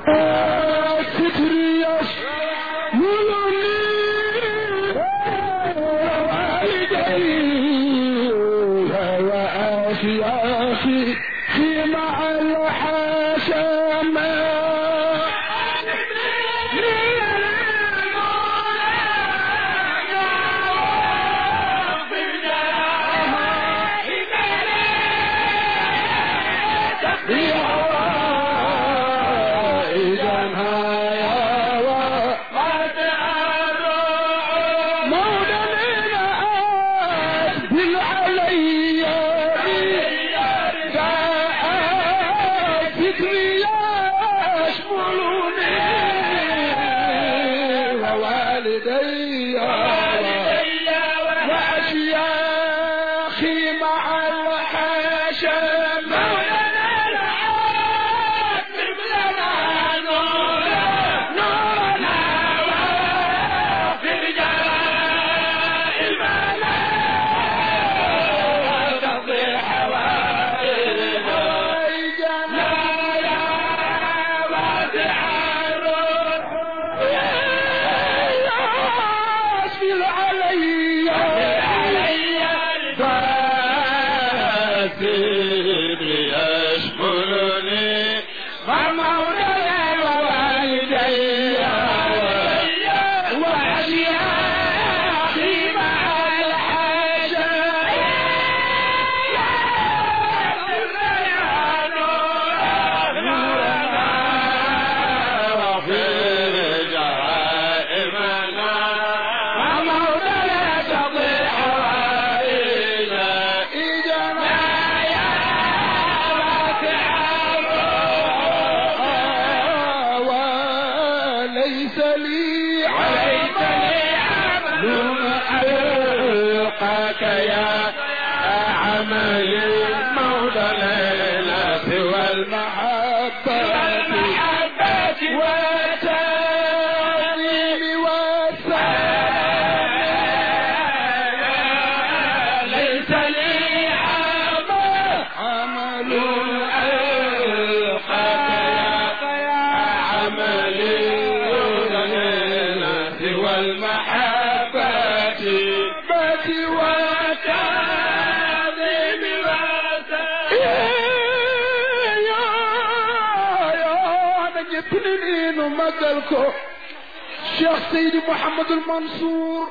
Cheikh Seydi Mouhamadul Mansour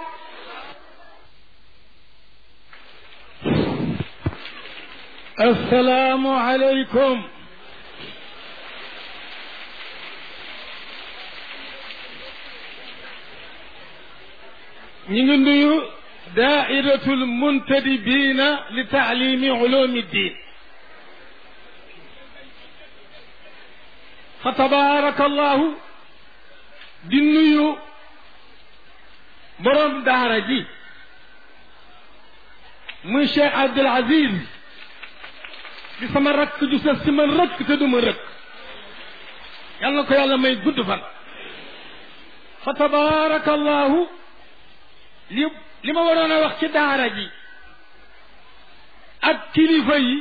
السلام عليكم ñu ngi nuyu daairatul muntadibina li taalimi ulumi ddin fa tabaraka allahu di nuyu borom daara ji muy Cheikh Abdul Aziz di sama rakk ju sa si man rëkk te du ma rëkk yal na ko yàlla may gudd fan fa tabaarakallahu li li ma waroon a wax ci daara ji ak kilifa yi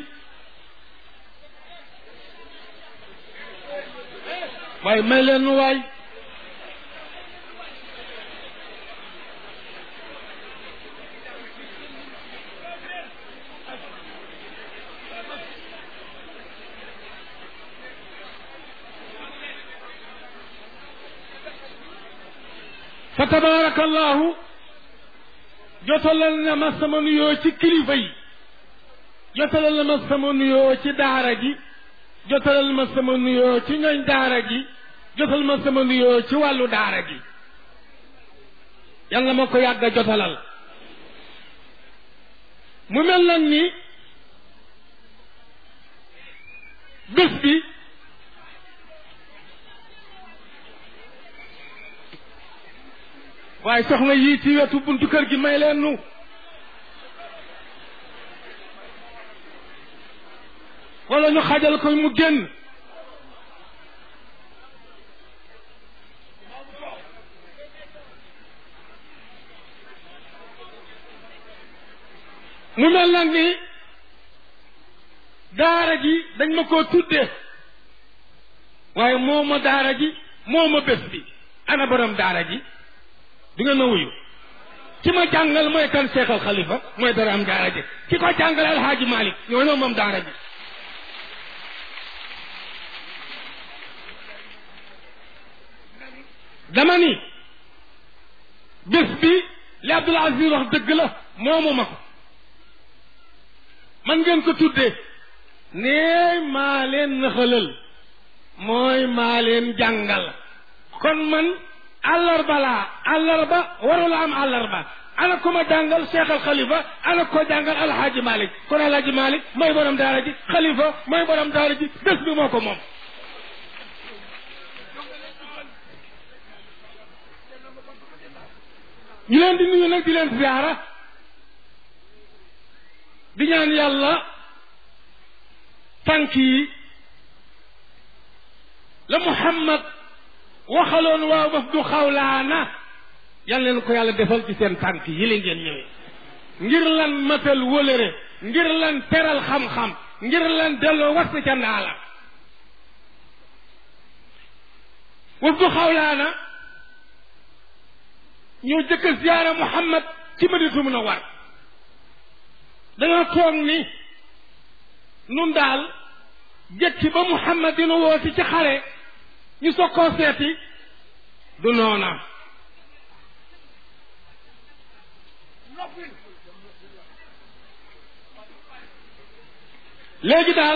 waaye may leen waay fa tabaarakallahu jotalal na ma sama nuyoo ci kilifa yi jotalal na ma sama nuyoo ci daara ji jotalal ma sama nuyoo ci ñooñ daara ji jotal ma sama nuyoo ci wàllu daara ji yàlla ma ko yàgg a jotalal mu mel nag ni bés bi waaye soxna yii ci wetu buntu kër gi may leen nu wala ñu xajal ko mu génn mu mel nag ni daara ji dañ ma koo tudde waaye moo ma daara ji moo ma bés bi ana borom daara ji di nga ma wuyu ki ma jàngal mooy kan Cheikh al Khalifa mooy borom daara ji ki ko jàngal alhaaji Malick ñoo ñoo moom daara ji dama ni bés bi li Abdoul Aziz wax dëgg la moomu ma ko man ngeen ko tuddee nee maa leen naxalal mooy maa leen jàngal kon man àllarba laa àllarba warula am àllarba ana ko ma jàngal Cheikh al Khalifa ana ko jàngal alhaaji Malick kon alhaaji Malick mooy borom daara ji Khalifa mooy borom daara ji bés bi moo ko moom ñu leen di nuyu nag di leen ziyaara di ñaan yàlla tànk yi la Muhammad waxaloon waa wafdu xawlaana yal leen ko yàlla defal ci seen tànk yi la ngeen ñëwee ngir lan matal wëlëre ngir lan teral xam-xam ngir lan delloo wasta ca ndaala wafdu xawlaana ñoo jëkk a ziyaara Muhammad ci Madinatu Munawwara dañoo toog ni nun daal jëkki ba Muhammad dina wooti ci xare ñu soog koo seeti du noona léegi daal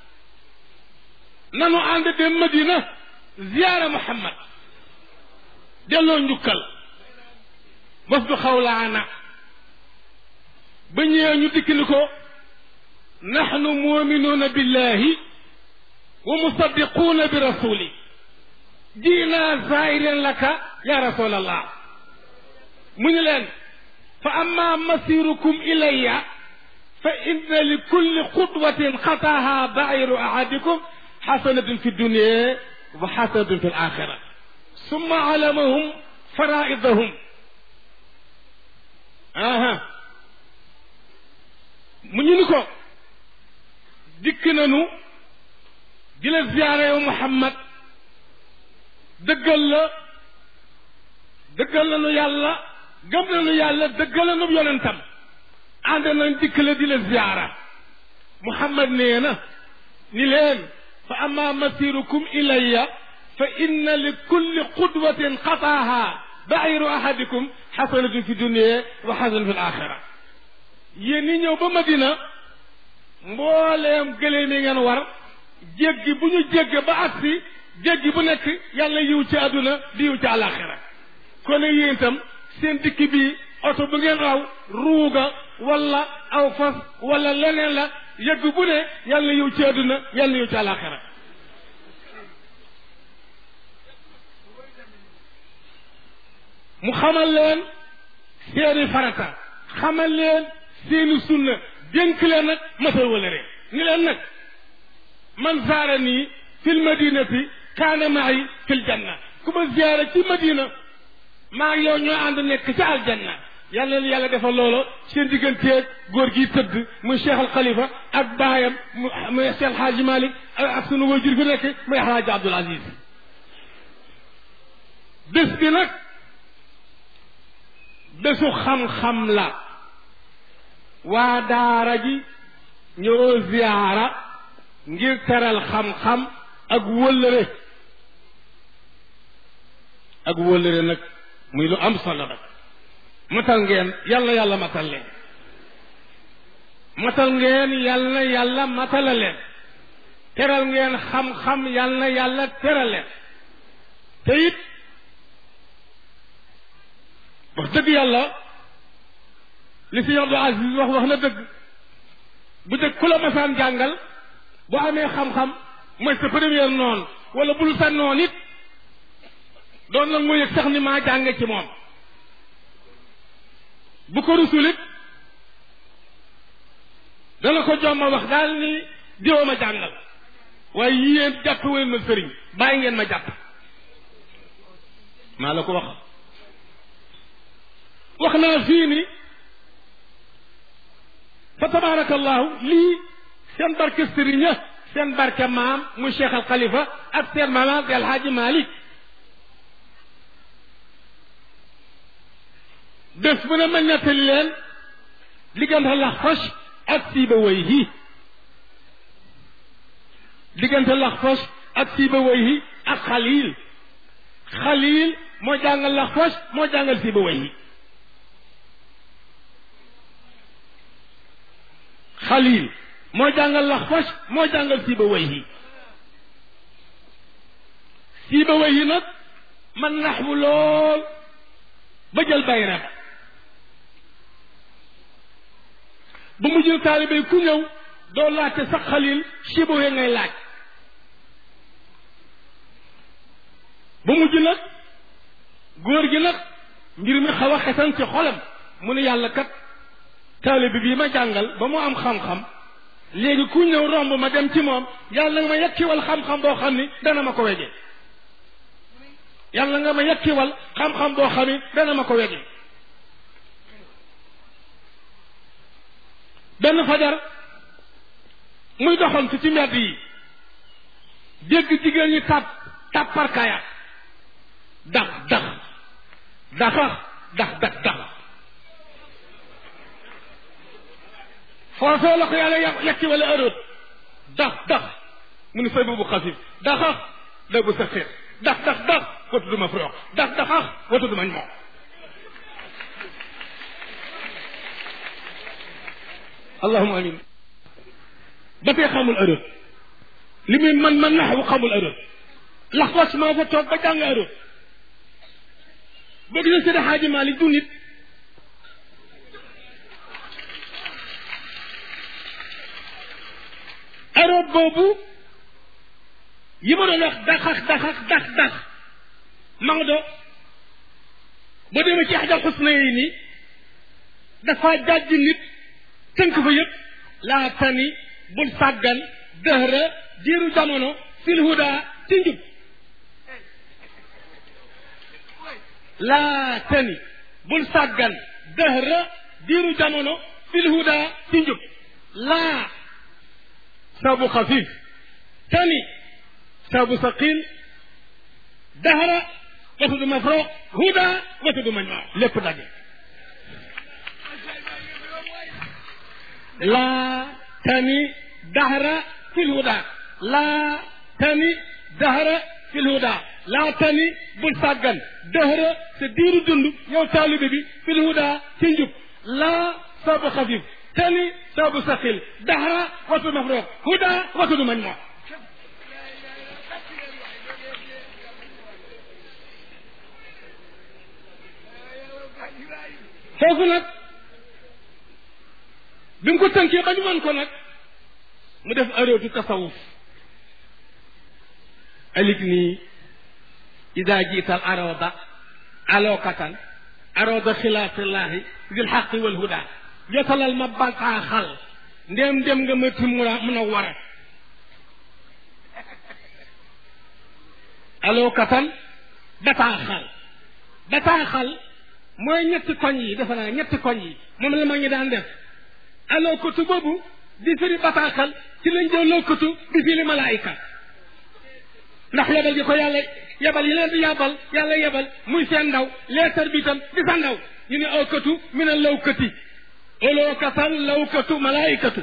nanu ànd dem Madina ziyaara Muhammad delloo njukkal wafdu xawlaana ba ñëwee ñu dikk ni ko naxnu muminuuna billahi wa musaddiquuna bi rasuli jiinaa zaahiran laka ya rasul allah mu ñu leen fa amma masirukum ilayya fa inna li kulli xutwatin xataaha bairu ahadikum xasanatun fi dunia wa xasanatun fi alaxira summa alamahum faraidahum aha mu ñu ni ko dikk nañu di la ziyaare yow Muhammad dëggal la dëggal nañu yàlla gëm nañu yàlla dëggal nañu yonentam ànd nañ dikk la di la ziyaara Muhammad nee na ni leen fa amma masirukum ilayya fa inna li kulli qudwatin xataaha bairu ahadikum xasanatun fi dunia wa xasanatun fi alaxira yéen ñi ñëw ba Madina mbooleem gëléem yi ngeen war jéggi bu ñu jégge ba agsi jéggi bu nekk yàlla yiw ci àdduna di yiw ci àlaxira kon yéen itam seen dikk bi oto bu ngeen raw ruuga wala aw fas wala leneen la yëgg bu ne yàlla yiw ci àdduna yàlla yiw ci àlaxira mu xamal leen seeni farata xamal leen seeni sunna dénk leen nag masal wala rek ni leen nag man zaara nii fil madinati kaana maay fil janna ku ma ziyaara ci madina maa ngi yow ñoo ànd nekk ci aljanna yàlla leen yàlla defal loolo seen digganteeg góor gi tëdd muy cheikh al xalifa ak baayam muy cheikh alhaaji malik ak sunu wajur fi nekk muy alhaaji abdul aziz bés bi nag bésu xam-xam la waa daara ji ñoo ziyaara ngir teral xam-xam ak wëllëre ak wëllëre nag muy lu am solo nag matal ngeen yàlla yàlla matal leen matal ngeen yàlla yàlla matala leen teral ngeen xam-xam yàlla yàlla teral leen te it wax dëgg yàlla li si Abdou Aziz wax wax na dëgg bu dëgg ku la masaan jàngal bu amee xam-xam mooy sa première noonu wala bul sa noon it doon nag mu yëg sax ni maa jànge ci moom bu ko rusul it dana ko jomma wax daal ni diwa ma jàngal waaye yéen jàpp ween ma sëriñ bàyyi ngeen ma jàpp maa la ko wax wax naa fii ni fa tabaarakallahu lii seen barke sëriña seen barke maam muy Cheikh al Khalifa ak seen maam di Alhaaji Malick bés bu ne ma nettali leen diggante Laxfas ak Sibawayhi diggante Laxfas ak Sibawayhi ak Xalil Xalil moo jàngal Laxfas moo jàngal Sibawayhi Xalil moo jàngal Laxfas moo jàngal Sibawayhi Sibawayhi nag man naxwu lool ba jël bayra ba bu mu jël taalibe ku ñëw doo laajte sax Xalil Sibawayhi ngay laaj ba mujj nag góor gi nag mbir mi xaw a xesan ci xolam mu ne yàlla kat taalibe bii ma jàngal ba mu am xam-xam léegi ku ñëw romb ma dem ci moom yàlla nga ma yekkiwal xam-xam boo xam ni dana ma ko wege yàlla nga ma yekkiwal xam-xam boo xam ni dana ma ko wege benn fajar muy doxantu ci mbedd yi dégg jigéen ñi tàpp tàpparkaya dax dax daxax dax dax dax foofee la ko yàlla yekki wala ërët dax dax mu ni fay bu xasif daxax da bu sa xeer dax dax dax watu duma frox dax daxax watu duma moom allahuma amin ba tey xamul ërët li muy man man naxwu xamul ërët lax was maa fa toog ba jàng ërët boo gisee Seydi Xaaji Maalik du nit ërët boobu yi ma doon wax daxax daxax dax dax Maodo ba demee ci Ihdaa Husnayni dafa jàjj nit tënk fa yëpp laa tani bul sàggan dëhra diiru jamono fil huda ci njub laa tani bul sàggan dëhra diiru jamono fil huda ci njub laa sabu xafif tani sabu saqil dahra watu du mafro huda watu du mañoo lépp daje laa tani dahra fil huda laa tani dahra fil huda laa tani bul sàggan dahra sa diiru dund yow taalibe bi fil huda ci njub laa sabu xafif tani sabu saqil dahra watu mafro huda watu du mañoo foofu nag bi mu ko tënkee ba ñu mën ko nag mu def arootu tasawuf alik nii ida jiital arooda alookatan arooda xilaafillaahi dil xaqi wal huda jotalal ma bataaxal ndéem dem nga ma tim mun a war a alookatan bataaxal bataaxal mooy ñetti koñ yi defe naa ñetti koñ yi moom la ma ngi daan def aloo kotu boobu di firi bataaxal ci lañ jël loo kotu di firi malaayika ndax yebal gi ko yàlla yebal yi leen di yabal yàlla yebal muy seen ndaw leetar bi itam di sa ndaw ñu ne aw kotu mi ne law kati oloo katan law katu malaayikatu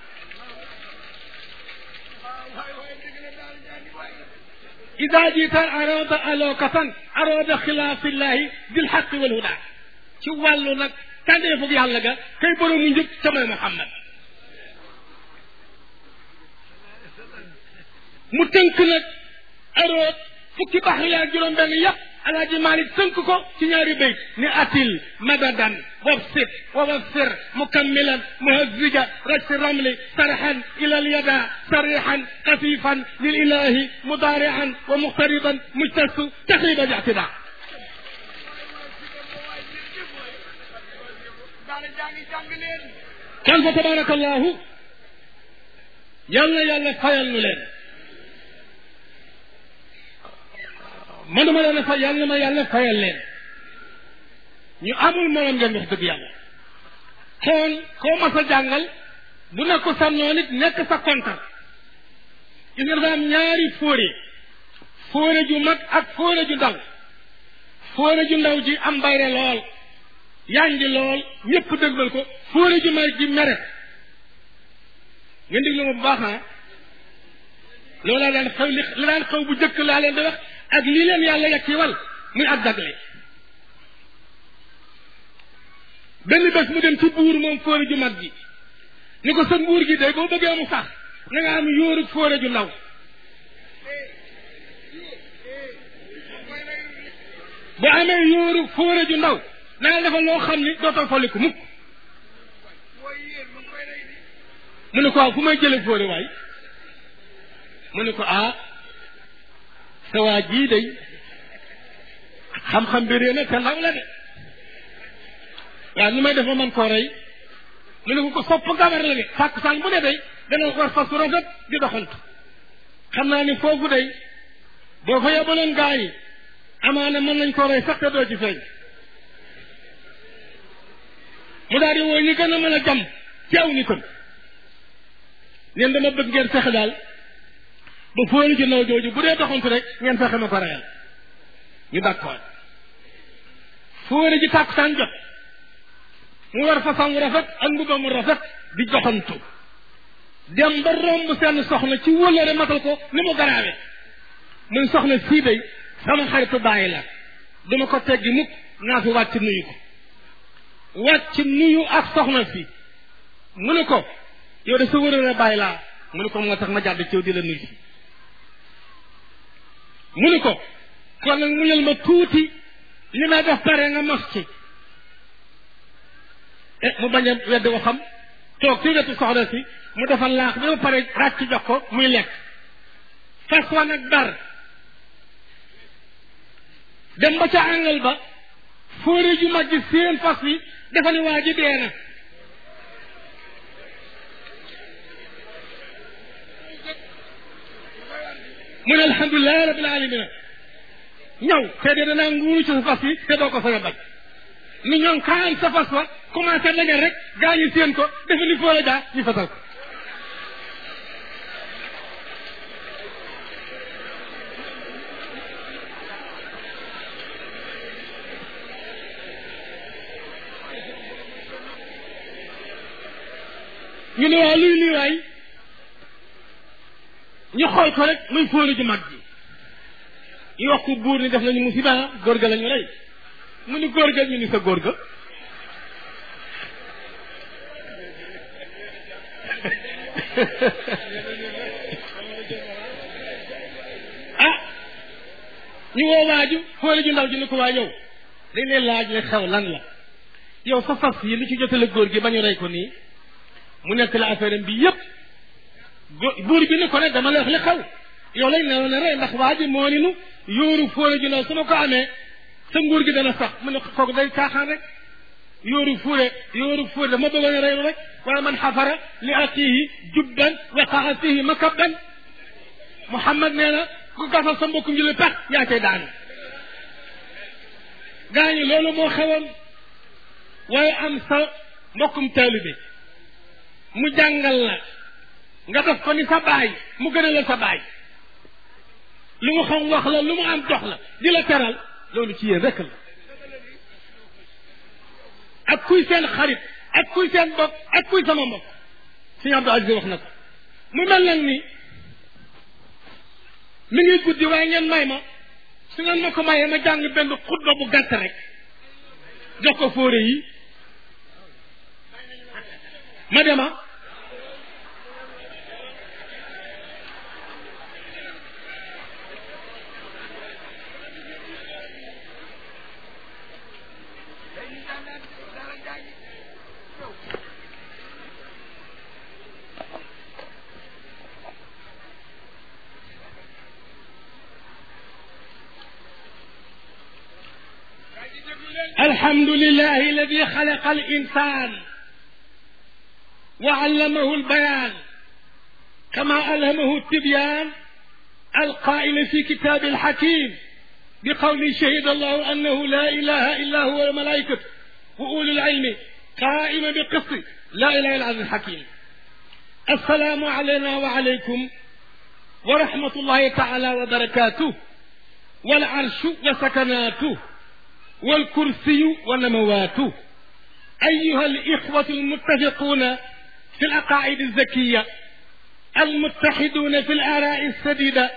ida jiital arooda alookatan arooda xilaafillahi bil xaqi wal huda ci wàllu nag tànneefug yàlla ga kay boroomu njëkk ca mooy Muhammad mu tënk nag aroot fukki baax yaa juróom benn yàpp alaaji Malik tënk ko ci ñaari bayt ni atil madadan wabsit wa wabsir mukammilan muhazzija rajsi ramli sarxan ila alyada sarixan xafifan lil ilahi mudaarian wa muqtariban mujtasu taxriban ictida kon fa tabaraka allahu yal na yàlla fayal nu leen manuma leen a fay yal na ma yàlla fayal leen ñu amul morom ngeen wax dëgg yàlla kon koo mas a jàngal bu nekk sa noon it nekk sa kontar gis nga dafa am ñaari fóore fóore ju mag ak fóore ju ndaw fóore ju ndaw ji am bayre lool yanji lool ñëpp dëgmal ko fóore ju mag ji meret ngeen déglu ma bu baax ah loolaa daan xew li li daan xew bu jëkk laa leen di wax ak lii leen yàlla yegg ci wal muy ak dagle benn bés mu dem ci buur moom fóore ju mag ji ni ko sa nguur gi day boo bëggee mu sax na nga am yóoru fóore ju ndaw bu amee yóoru fóore ju ndaw na nga defal loo xam ni dootoo folliku mukk mu ne ko waaw fu may jële fóore waay mu ne ko ah sa waa jii day xam-xam bi réer na te ndaw la de waaw nu may def ma man koo rey mu ne ko ko sopp gabar la de sàkk saan bu ne day dana war fas su rafet di doxantu xam naa ni foofu day boo fa yebaloon gaa yi amaana mën nañ koo rey sax te doo ci feeñ mu daal di woo ñi gën a mën a jam ci aw ni kon neen dama bëgg ngeen fexe daal ba fóori ji naw jooju bu dee doxantu rek ngeen fexe ma ko reyal ñu d'accord fóori ji tàkkusaan jot mu war façon mu rafet ak mbuba mu rafet di doxantu dem ba romb seen soxna ci wëllëre matal ko ni mu garaawe muy soxna sii day sama xaritu bàyyi la duma ko teggi mukk naa fi wàcc nuyu ko wàcc nuyu ak soxna si mu ne ko yow de sa wërëre bàyyi laa mu ne ko moo tax ma jàdd ciw di la nuyu si mu ne ko kon nag muñal ma tuuti li may def pare nga mos ci e mu bañ a wedd waxam toog ci wetu soxna si mu defal laax bi ba pare ràcc jox ko muy lekk fas wa nag dar dem ba ca àngal ba fóore ju mag ji seen fas wi dafa ni waa ji dee na mu ne alhamdulilah rabbil alamina ñëw te de danaa nguuru ci sa fas wi te doo ko sañ a bañ ni ñoom kaan sa fas wa commencé dañal rek gaa ñi seen ko dafa ni fóore jaa ñu fasal ko ñu ne waa luy lii waay ñu xool ko rek muy fóori ju mag ji ñu wax ko buur ni def nañu musiba góor ga la ñu rey mu ni góor ga ñu ni sa góor ga ah ñu woo waaju fóori ju ndaw ji ni ko waa yow dañ leen laaj ne xew lan la yow sa fas yi li ci jotale góor gi ba ñu rey ko nii mu nekk la affaire bi yépp buur bi ni ko ne dama la wax li xaw yow lañ ne ne rey ndax waa ji moo ni nu yóoru fóore ju ndaw su ma ko amee sa nguur gi dana sax mu ne kooku day caaxaan rek yóoru fóore yóoru fóore dama bëggoon a reylu rek waaye man xafara li aqihi jubban waqaa fihi makabban Muhammad nee na ku gasal sa mbokkum jële pex yaa cay daanu gaañu loolu moo xewoon waaye am sa mbokkum taalibe mu jàngal la nga def ko ni sa baay mu gën a la sa baay lu mu xam wax la lu mu am jox la di la teral loolu ci yéen rek la ak kuy seen xarit ak kuy seen bopp ak kuy sama mbokk suñu Abdou Aziz wax na ko mu mel nag ni mi ngi guddi waaye ngeen may ma su ngeen ma ko mayee ma jàng benn xutba bu gàtt rek jox ko fóore yi ma dema الحمد لله الذي خلق الإنسان وعلمه البيان كما ألهمه التبيان القائل في كتاب الحكيم بقول شهد الله أنه لا إله إلا هو الملائكة وأولو العلم قائما بقسط لا إله إلا العزيز الحكيم السلام علينا وعليكم ورحمة الله تعالى وبركاته والعرش وسكناته والكرسي ونمواته أيها الإخوة المتفقون في العقائد الزكية المتحدون في الآراء السديدة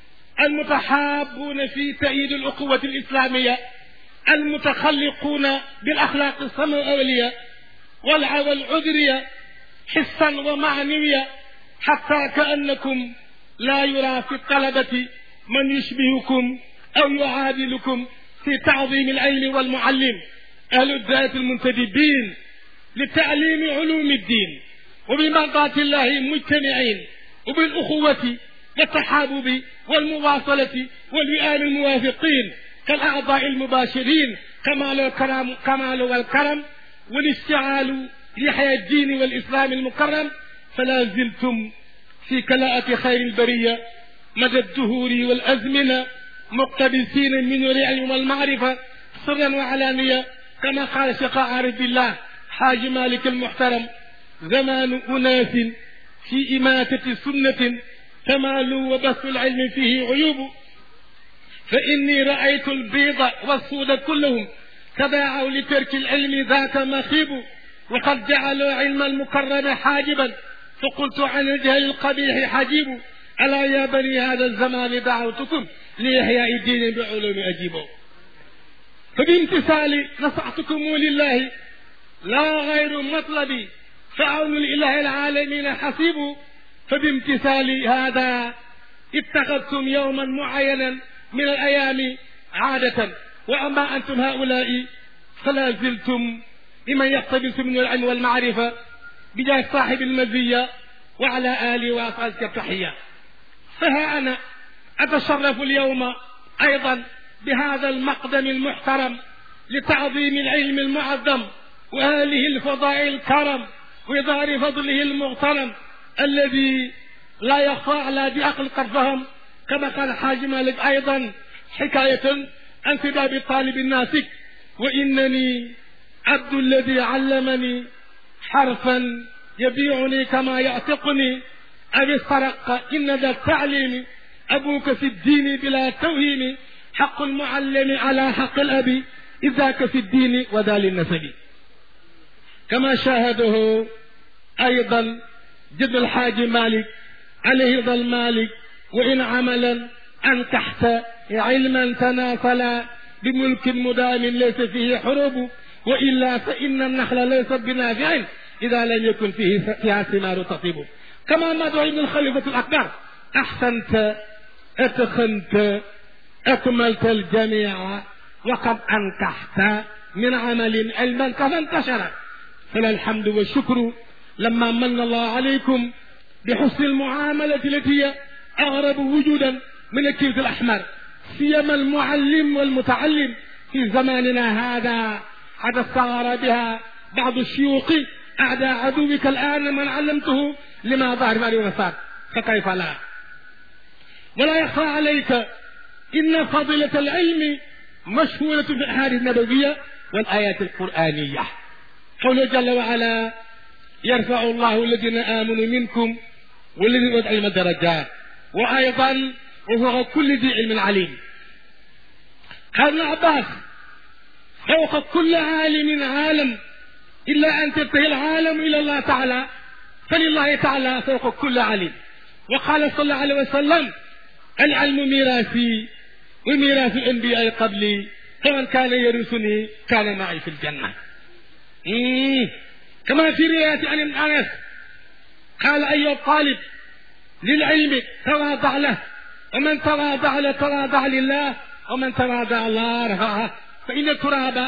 المتحابون في تأييد الأخوة الإسلامية المتخلقون بالأخلاق السماوية والعذرية حسا ومعنوية حتى كأنكم لا يرى في الطلبة من يشبهكم أو يعادلكم في تعظيم العلم والمعلم أهل الذات المنتدبين لتعليم علوم الدين وبمرضاة الله مجتمعين وبالأخوة والتحابب والمواصلة والوئام الموافقين كالأعضاء المباشرين كمال الكرم كمال والكرم والاشتعال لحياة الدين والإسلام المكرم فلا زلتم في كلاءة خير البرية مدى الدهور والأزمنة مقتبسين من العلم والمعرفة سرا وعلانية كما قال شيخ عارف بالله حاج مالك المحترم زمان أناس في إماتة سنة تمالوا وبث العلم فيه عيوب فإني رأيت البيض والسود كلهم تباعوا لترك العلم ذاك مخيب وقد جعلوا علم المكرم حاجبا فقلت عن الجهل القبيح حجيب ألا يا بني هذا الزمان دعوتكم لإحياء الدين بعلوم أجيبوا فبامتثالي نصحتكم لله لا غير مطلبي فعون الإله العالمين حسيب فبامتثال هذا اتخذتم يوما معينا من الأيام عادة وأما أنتم هؤلاء فلا زلتم لمن يقتبس من العلم والمعرفة بجاه صاحب المزية وعلى آله وأصحابه التحية فها أنا أتشرف اليوم أيضا بهذا المقدم المحترم لتعظيم العلم المعظم وآله الفضائل الكرم وإظهار فضله المغترم الذي لا يخفى على ذي عقل قد فهم كما قال الحاج مالك أيضا حكاية عن سباب طالب الناسك وإنني عبد الذي علمني حرفا يبيعني كما يعتقني أبي استرق إن ذا التعليم أبوك في الدين بلا توهيم حق المعلم على حق الأب إذاك في الدين وذا للنسب كما شاهده أيضا جد الحاج مالك عليه رضا المالك وإن عملا أنكحت علما تناسلا بملك مدام ليس فيه حروب وإلا فإن النخل ليس بنافع إذا لم يكن فيه فيها ثمار تطيب كما مدعو ابن الخليفة الأكبر أحسنت أتخنت أكملت الجميع وقد أنكحت من عمل علما كما انتشر فلا الحمد والشكر لما من الله عليكم بحسن المعاملة التي هي أغرب وجودا من الكبد الأحمر سيما المعلم والمتعلم في زماننا هذا حتى استغار بها بعض الشيوخ أعداء عدوك الآن من علمته لما ظهر مالي ونصار فكيف لا ولا يخفى عليك إن فضيلة العلم مشهورة في الأحاديث النبوية والآيات القرآنية قوله جل وعلا يرفع الله الذين آمنوا منكم والذين أوتوا العلم درجات وأيضا وفوق كل ذي علم عليم قال ابن عباس فوق كل عالم عالم إلا أن تنتهي العالم إلى الله تعالى فلله تعالى فوق كل عليم وقال صلى الله عليه وسلم العلم ميراثي وميراث الأنبياء قبلي فمن كان يرثني كان معي في الجنة مم. كما في رواية عن ابن أنس قال أيها الطالب للعلم تواضع له ومن تواضع له تواضع لله ومن تواضع الله رفعه فإن التراب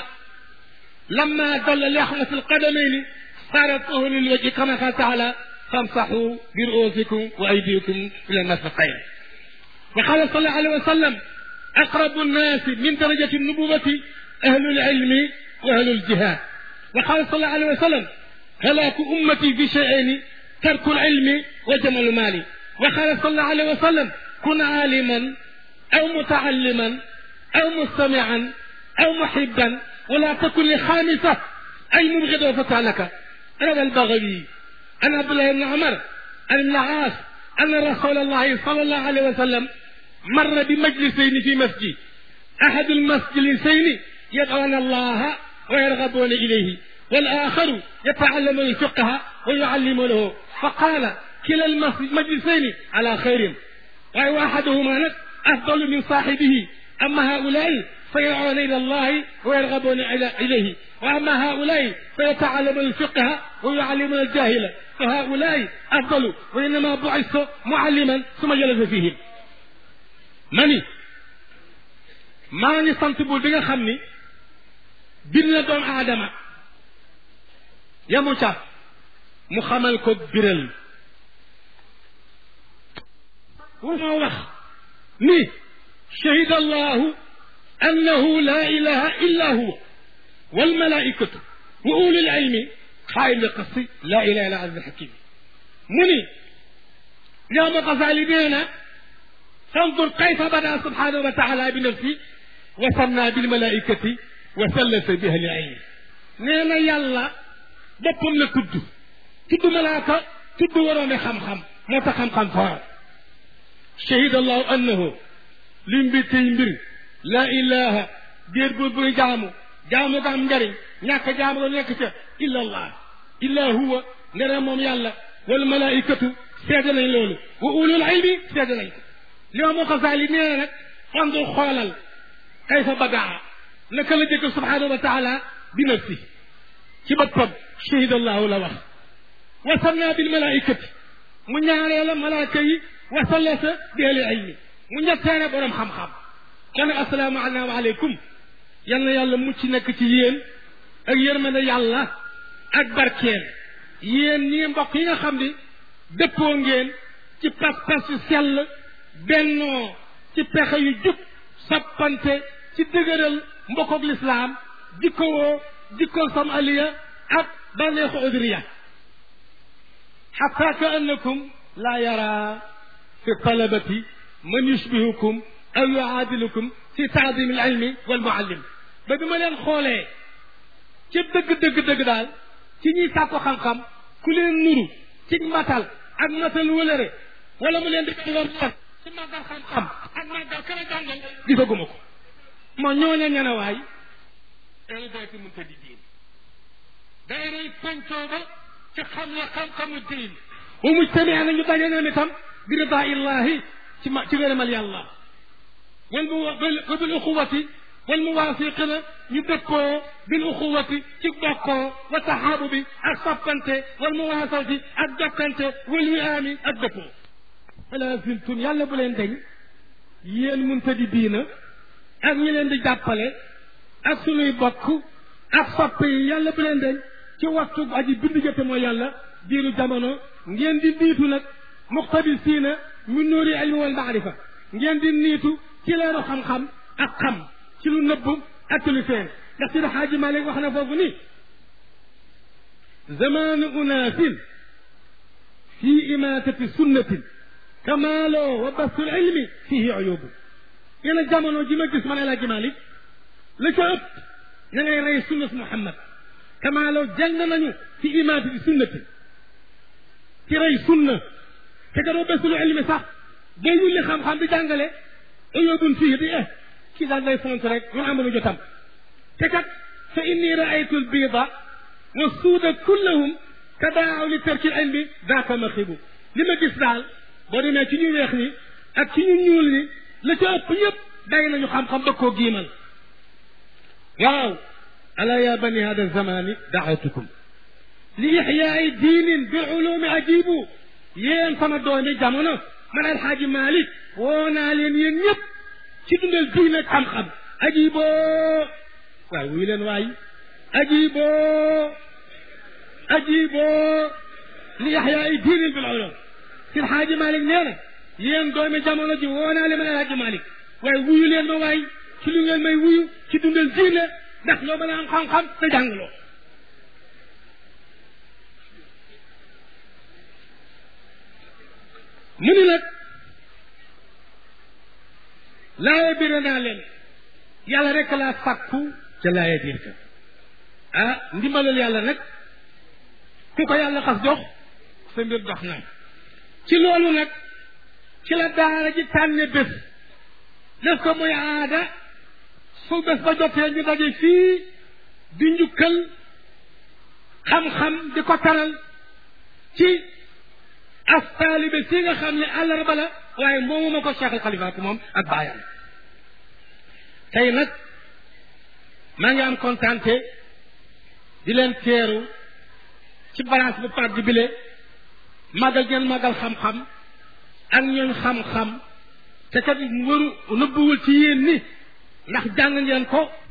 لما دل لحمة القدمين صارت طهر للوجه كما قال تعالى فامسحوا برؤوسكم وأيديكم إلى المرفقين وقال صلى الله عليه وسلم أقرب الناس من درجة النبوة أهل العلم وأهل الجهاد وقال صلى الله عليه وسلم هلاك أمتي في شيئين ترك العلم وجمع المال وقال صلى الله عليه وسلم كن عالما أو متعلما أو مستمعا أو محبا ولا تكن لخامسة أي مبغض وفتى لك روى البغوي عن عبد الله بن عمر عن ابن عاص أن رسول الله صلى الله عليه وسلم مر بمجلسين في مسجد أحد المجلسين يدعون الله ويرغبون إليه والآخر يتعلم الفقه ويعلمونه فقال كلا المجلسين على خير وأحدهما أفضل من صاحبه أما هؤلاء فيدعون إلى الله ويرغبون إليه وأما هؤلاء فيتعلمون الفقه ويعلمون الجاهل فهؤلاء أفضل وإنما بعث معلما ثم جلس فيهم mani maa ngi sant buur bi nga xam ni bind na doomu aadama yamu ca mu xamal ko biral wu ma wax ni shahida allahu annahu la ilaha illa huwa walmalaikatu wa ulul ilmi xaayim li qasi la ilaha illa aziz hakim mu ni yow ma xasaali nee na فانظر كيف بدا سبحانه وتعالى بنفسه وثنى بالملائكة وثلث بها العين نينا يلا بوبم لا تود تود ملاكا تود ورومي خم خم موتا خم خم فار شهد الله انه لم بيتي مبر لا اله دير بو بو جامو جامو كام نجاري ñàkk jaamu la nekk ca illa allah illa huwa nere moom yàlla wal malaikatu seede nañ loolu wa ulul ilmi seede nañ ko li ma xasaali nee na nag fandur xoolal kayfa badaa naka la jëkk subhanahu wa taala bi nafsi ci boppam shahid allahu la wax wa sanna bil malaikati mu ñaaree la malaaka yi wa sallasa bi ahli ilmi mu ñetteene borom xam-xam kon asalaamu aleykum yal na yàlla mucc nekk ci yéen ak yërmande yàlla ak barkeel yéen ñi mbokk yi nga xam ni dëppoo ngeen ci pas-pas yu sell bennoo ci pexe yu jub sappante ci dëgëral mbokkoog lislaam jikkowoo jikkool sam aliya ak bànneexu udriya xatta ka annakum laa yara fi talabati man yushbihukum aw yuaadilukum fi taadim al ilmi wal muallim ba bi ma leen xoolee ci dëgg dëgg dëgg daal ci ñuy sàkko xam-xam ku leen nuru ci matal ak matal wëlëre wala mu leen di lor ci màggal xam-xam ak màggal kën a jàngal gisaguma ko moo ñoo ne ñene waay elu doyti mun ta di diin day rey pencoo ba ci xam la xam-xamu diin wa mujtamia nañu daje ñoom itam bi rida illahi ci ma ci ngërëmal yàlla wal mu wa bil uxuwati wal muwafiqina ñu dëppoo bil uxuwati ci bokkoo wa taxaabubi ak soppante wal muwaasati ak jokkante wal wiaami ak dëppoo ala ziltum yàlla bu leen deñ yéen muntadi diina ak ñi leen di jàppale ak sunuy bokk ak sopp yi yàlla bu leen deñ ci waxtu aji bind jëte mooy yàlla diiru jamono ngeen di niitu nag muqtabisiina min nuuri ilmi wal maarifa ngeen di niitu ci leeru xam-xam ak xam ci lu nëbb ak ci lu feeñ ndax si xaaji Malik wax na foofu ni zamaanu unaasin fi imaatati sunnatin kamaaloo wa basul ilmi fihi uyubu nee na jamono ji ma gis man El Hadj Malick la ca ëpp na ngay rey sunnat Muhammad kamaaloo jàng nañu fi imaati bi sunnati ci rey sunna te gadoo basul ilmi sax boo wulli xam-xam di jàngale uyubun fihi di eh kii daal day font rek ñun amuñu jotam te kat fa inni raaytu lbiida wa suuda kullahum tadaaw li tarki l ilmi daaka maxibu li ma gis daal boo demee ci ñu weex ñi ak ci ñu ñuul ñi la ca ëpp ñëpp day nañu xam-xam ba koo giimal waaw ala ya bani hada zamani daawatukum li ixyaai diinin bil ulumi ajibu yéen sama doomi jamono man alxaaji Malick woo naa leen yéen ñëpp ci dundal diine ak xam-xam ajiboo waaw wuy leen waay ajiboo ajiboo li ixyaai diinin bil ulum si alxaaji Malick nee na yéen doomi jamono ji woo naa leen man alxaaji Malick waaye wuyu leen ma waay ci lu ngeen may wuyu ci dundal diine ndax loo mën a am xam-xam te jàngloo mu ni nag laaye bire naa leen yàlla rek laa sàkku ca laaye biir ka ah ndimbalal yàlla nag ku ko yàlla xas jox sa mbir dox na ci loolu nag ci la daara ji tànne bés def ko muy aada su bés ba jotee ñu daje fii di njukkal xam-xam di ko taral ci as taalibe si nga xam ne àllarba la waaye moomu ma ko Cheikh al Xalifaatu moom ak baayam tey nag maa ngi am kontaante di leen teeru ci balance bu pàgg bile màggal ngeen màggal xam-xam ak ñooñ xam-xam te kat waru nëbbuwul ci yéen ni ndax jàng ngeen ko